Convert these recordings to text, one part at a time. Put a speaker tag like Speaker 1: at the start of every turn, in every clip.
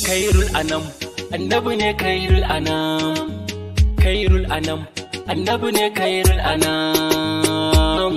Speaker 1: kairul anam annabi ne kairul anam kairul anam annabi ne kairul anam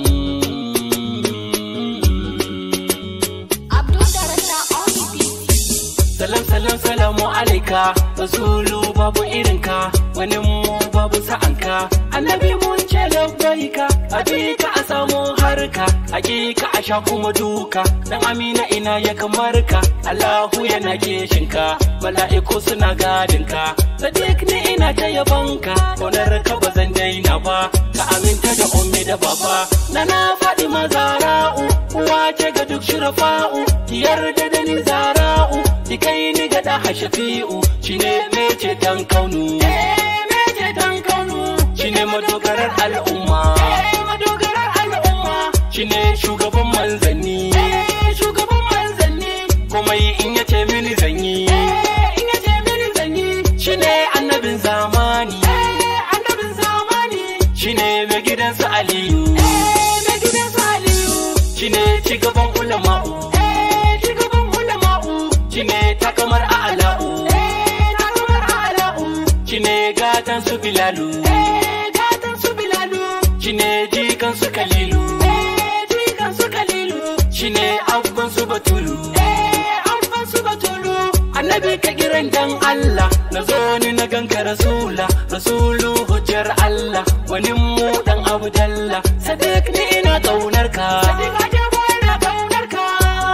Speaker 2: Abdul Darasa on the beat.
Speaker 1: salam salam salamu alaika rasulu babu irinka wani mu babu sa'anka annabi mun ce labbaika abika a samu harka hakika a sha kuma duka dan amina ina ya kamar ka allahu yana kishinka mala'iku suna gadinka sadiq ne ina ta yabanka kaunar ka ba zan daina ba ka aminta da ummi da baba na na faɗi mazara'u uwa ce ga duk shirafa'u ki yarda da ni zara'u ki kai ni ga da hashafi'u shine me ceton kaunu me ceton kaunu shine madogarar al'umma madogarar al'umma shine shugaban manzanni shugaban manzanni komai in yace mini zanyi in yace mini zanyi shine annabin zamani annabin zamani shine mai gidansu aliyu mai gidansu aliyu shine cigaban ulama'u cigaban ulama'u shine takamar a'la'u takamar a'la'u shine gatan su bilalu gatan su bilalu shine jikan su kalilu jikan su kalilu shine abban su batulu abban su batulu annabi ka kiran dan Allah na zo ni na ganka rasula rasulu hujjar Allah wani mu dan abdalla sadiq ni ina kaunar ka sadiq ajabo ina kaunar ka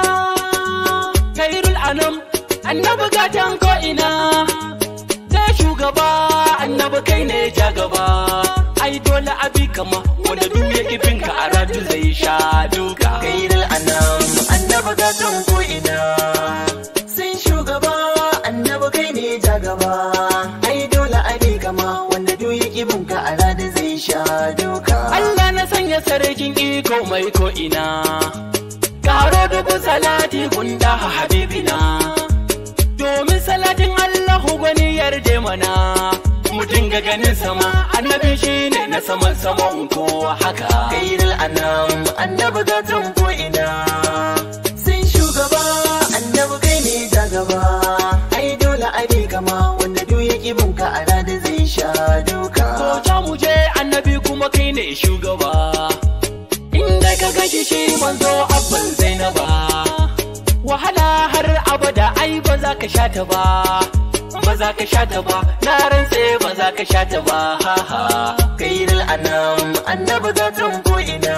Speaker 1: kairul anam annabi gatan ko ina da shugaba annabi kai ne ja gaba ai dole abi kama wanda duk ya kifin ka a ratu zai sha duka
Speaker 3: Kairul anam annabi gatan ko ina sun shugaba annabi kai ne ja gaba ai dole a bi kama wanda duk ya kibin ka a rada zai sha duka
Speaker 1: Allah na sanya sarkin iko mai ko ina karo dubu salati gunda habibina domin salatin Allah gwani yarda mana mu dinga ganin sama annabi shine na saman saman kowa haka
Speaker 3: Kairul anam annabi gatan ko ina sun shugaba annabi kai ne ja gaba ai dole a bi kama wanda duk ya kibin ka a rada zai sha duka
Speaker 1: ko ta mu je annabi kuma kai ne shugaba inda ka gashi shi manzo abban zainaba wahala har abada ai ba za ka sha ta ba ba za ka sha ta ba na rantse ba za ka sha ta ba ha ha
Speaker 3: Kairul anam annabi gatan ko ina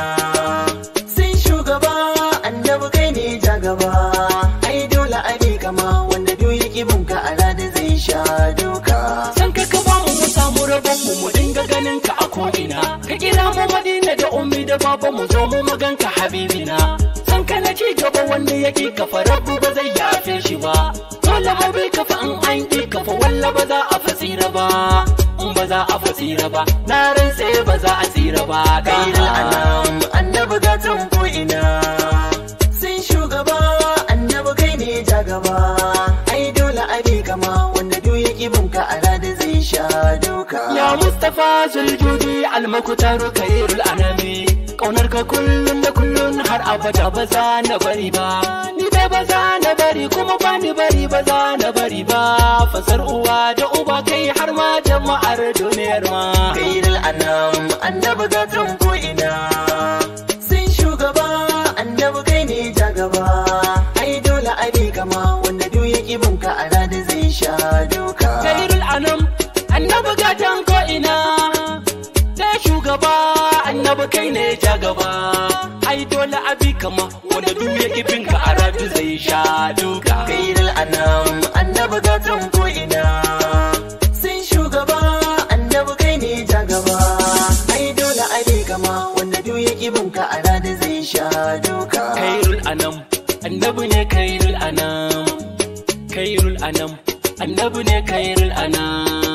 Speaker 3: sun shugaba annabi kai ne ja gaba ai dole a bi kama wanda duk ya kibin ka a rada zai sha duka
Speaker 1: san ka ka ba mu mu samu rabon mu mu dinga ganin ka a ko'ina ka kira mu madina da ummi da baba mu zo mu maganka habibina san ka na ci gaba wanda yake kafa rabu ba zai yafe shi ba dole mu bi kafa in an ki kafa walla ba za a fasira ba in ba za a fasira ba na rantse ba za a tsira ba
Speaker 3: Kairul anam annabi gatan ko ina sun shugaba annabi kai ne ja gaba ai dole a bi kama wanda duk ya kibin ka a rada zai sha duka
Speaker 1: Ya Mustapha Zuljudi almakutaru kairul anami Kaunar ka kullum da kullum har abada ba za na bari ba Ni dai ba za na bari kuma ba ni bari ba za na bari ba Fasar uwa da uba kai har ma jama'ar duniyar ma
Speaker 3: Kairul anam annabi gatan ko ina sun shugaba annabi kai ne ja gaba ai dole a bi kama wanda duk ya kibin ka a rada zai sha duka
Speaker 1: Kairul anam annabi gatan ko ina Sai shugaba annabi kai ne ja gaba Ai dole abi kama wanda duk ya kifin ka a ratu zai sha duka
Speaker 3: Kairul anam annabi gatan ko ina sun shugaba annabi kai ne ja gaba ai dole a bi kama wanda duk ya kibin ka a rada zai sha duka
Speaker 1: kairul anam annabi ne kairul anam kairul anam annabi ne kairul anam